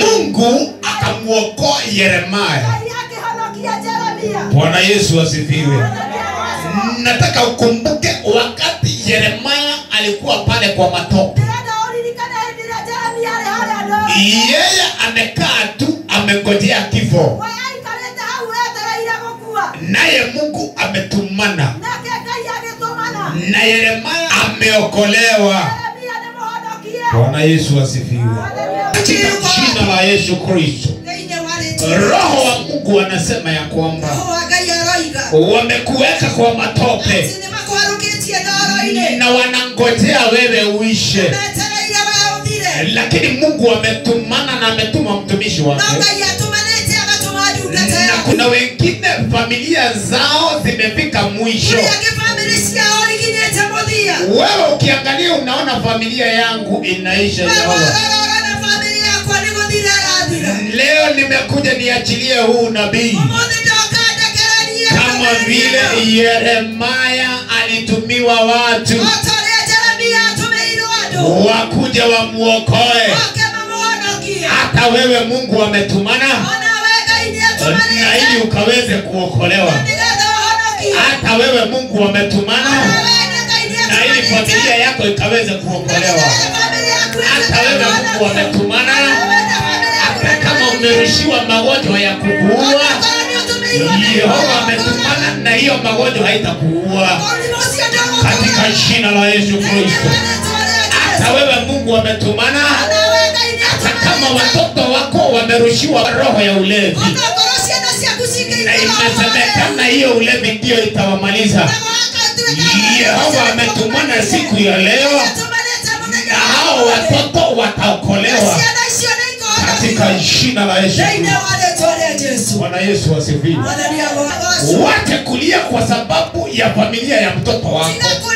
mungu akamwokoa yeremaya Ngai akĩhonokia Jeremia. bwana yesu asifiwe Nĩgetha nataka ukumbuke wakati yeremaya alikuwa pale kwa matope ũririkane hĩndĩ ĩrĩa Jeremia arĩ harĩa ndoro. yeye amekaa tu amengojea kifo We aikarĩte hau etereire gũkua. naye mungu ametumana Nake Ngai agĩtũmana. na yeremaya ameokolewa Jeremia nĩmũhonokie. bwana yesu asifiwe Haleluya. katika jina la yesu kristo thĩinĩ wa rĩtwa roho wa mungu anasema ya kwamba roho wa ngai aroiga wamekuweka kwa matope atĩ nĩ makwarũkĩtie ndoro-inĩ na wanangojea wewe uishe metereire we ũthire lakini mungu ametumana na ametuma mtumishi no wake ngai atũmanĩte agatũma ndungata na yaku kuna wengine familia zao zimefika mwisho kũrĩa angĩ bamĩrĩ ciao ikinyĩte mũthia wewe ukiangalia unaona familia yangu inaisha we Jehova. warorora na bamĩrĩ yakwa nĩ gũthira ĩrathira leo nimekuja niachilie huu nabii ũmũthĩ ndoka ndekererie kama vile yeremaya alitumiwa watu o ta ũrĩa jeremia atũmĩirwo andũ wakuja wamuokoe oke mamũhonokie hata wewe mungu ametumana ona we ngai nĩ na ili atũmanĩte ukaweze kuokolewa nĩgetha ũhonokie hata wewe mungu ametumana ona we nĩ ngai nĩ na ili familia atũmanĩte yako ikaweze kuokolewa hata wewe mungu hata ametumana hata kama umerushiwa magonjwa ya kukuua yehova ametumana na hiyo magonjwa haitakuua katika jina la yesu kristo hata wewe mungu ametumana hata kama watoto wako wamerushiwa roho ya ulevi na imesemekana hiyo ulevi ndiyo itawamaliza yehova ametumana siku ya leo na hao watoto wataokolewa katika jina la yesu kristo bwana yesu asifiwe wache kulia kwa sababu ya familia ya mtoto wako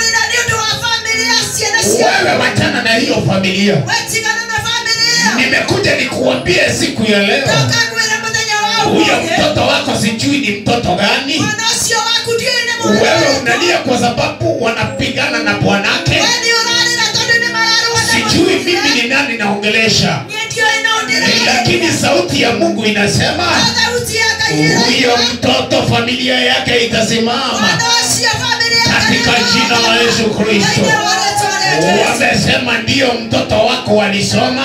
wewe wachana na hiyo familia nimekuja nikuambie siku ya leo huyo mtoto wako sijui ni mtoto gani wewe unalia kwa sababu wanapigana na bwanake sijui mimi ni nani naongelesha lakini sauti ya mungu inasema huyo mtoto familia yake itasimama katika jina la yesu kristo wamesema ndiyo mtoto wako walisoma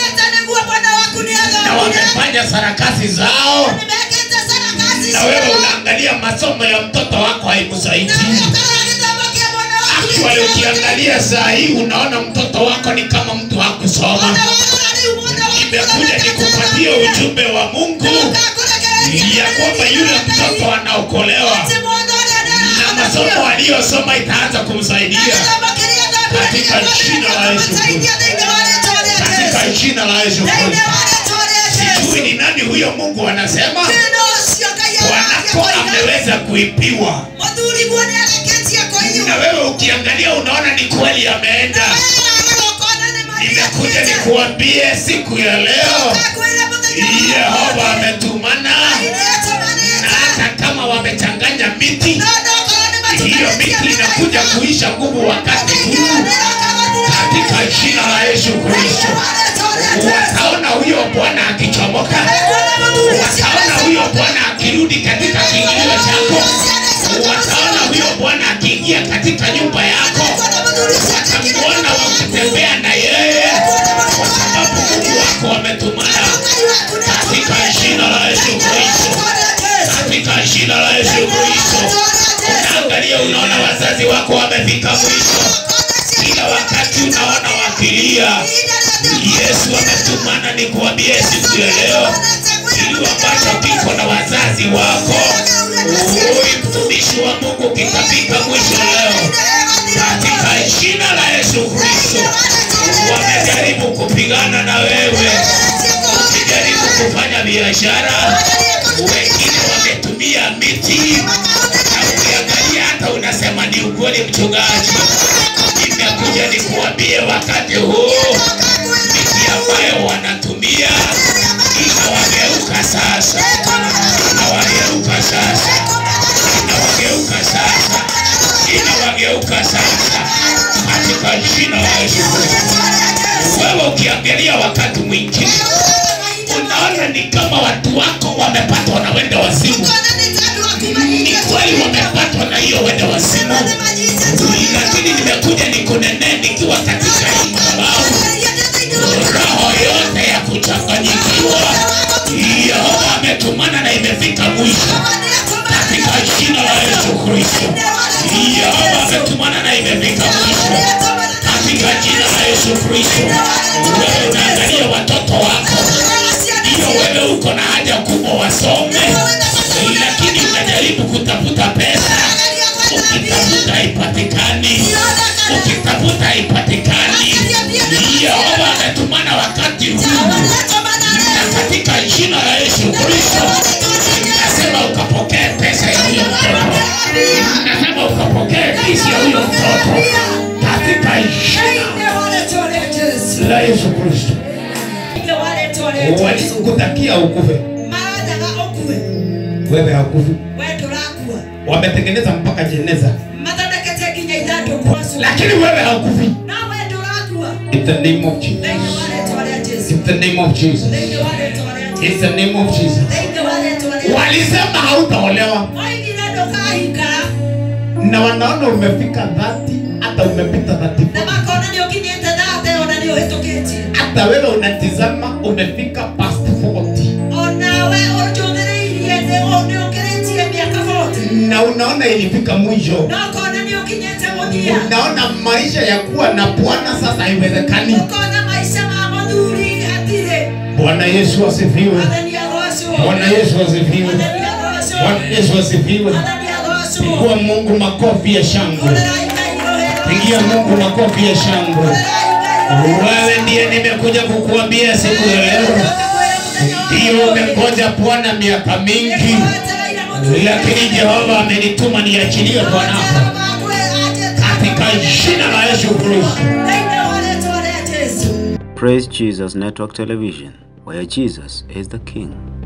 na wamefanya sarakasi zao na wewe unaangalia masomo ya mtoto wako haikusaidii actually ukiangalia saa hii unaona mtoto wako ni kama mtu hakusoma nimekuja nikupatie ujumbe wa mungu ya kwamba yule mtoto anaokolewa na masomo aliyosoma itaanza kumsaidia katika jina la yesu kristo katika jina la yesu kristo sijui ni nani huyo mungu anasema bwanako ameweza kuipiwa na wewe ukiangalia unaona ni kweli ameenda nimekuja nikuambie siku ya leo yehova ametumana na hata kama wamechanganya miti hiyo miti inakuja kuisha nguvu wakati huu katika jina la yesu kristo wataona huyo bwana akichomoka wataona huyo bwana akirudi katika kiingilio chako wataona huyo bwana akiingia katika nyumba yako watamwona wakitembea na yeye kwa sababu mungu wako wametumana katika jina la yesu kristo katika jina la yesu kristo unaangalia unaona wazazi wako wamefika mwisho kila wakati unaona wakilia yesu ametumana ni kuambie siku ya leo kilu ambacho kiko na wazazi wako huyu mtumishi wa mungu kitafika mwisho leo katika jina la yesu kristo wamejaribu kupigana na wewe wakijaribu kufanya biashara wengine wametumia miti na ukiangalia hata unasema ni ukweli mchungaji nimekuja nikuambie wakati huu miti ambayo wanatumia inawageuka sasa inawageuka sasa inawageuka sasa inawageuka sasa katika jina la yesu kristo wewe ukiangalia wakati mwingine watu wako wamepatwa na wende wazimu ni kweli wamepatwa na hiyo wende wazimu lakini nimekuja nikunenee nikiwa katika hii madhabahu roho yote ya kuchanganyikiwa yehova ametumana na imefika mwisho katika jina la yesu kristo yehova ametumana na imefika mwisho katika jina la yesu kristo wewe unaangalia watoto wako hiyo wewe uko na haja kubwa wasome lakini unajaribu kutafuta pesa ukitafuta haipatikani ukitafuta haipatikani yehova ametumana wakati huu na katika jina la yesu kristo nasema ukapokee pesa ya huyo mtoto nasema ukapokee pisi ya huyo mtoto katika jina la yesu kristo walikutakia ukufe wewe hakufi wametengeneza mpaka jeneza lakini wewe hakufi in the name of jesus in the name of jesus in the name of jesus walisema hautaolewa na wanaona umefika dhati hata umepita dhati hata wewe unatizama umefika past 40 na unaona ilifika mwisho unaona maisha ya kuwa na bwana sasa haiwezekani bwana yesu asifiwe bwana yesu asifiwe bwana yesu asifiwe pigia mungu makofi ya shangwe pigia mungu makofi ya shangwe wewe ndiye nimekuja kukuambia siku ya leo ndiyo umengoja bwana miaka mingi lakini jehova amenituma niachilie bwanako katika jina la yesu kristo Praise Jesus Network Television, where Jesus is the King.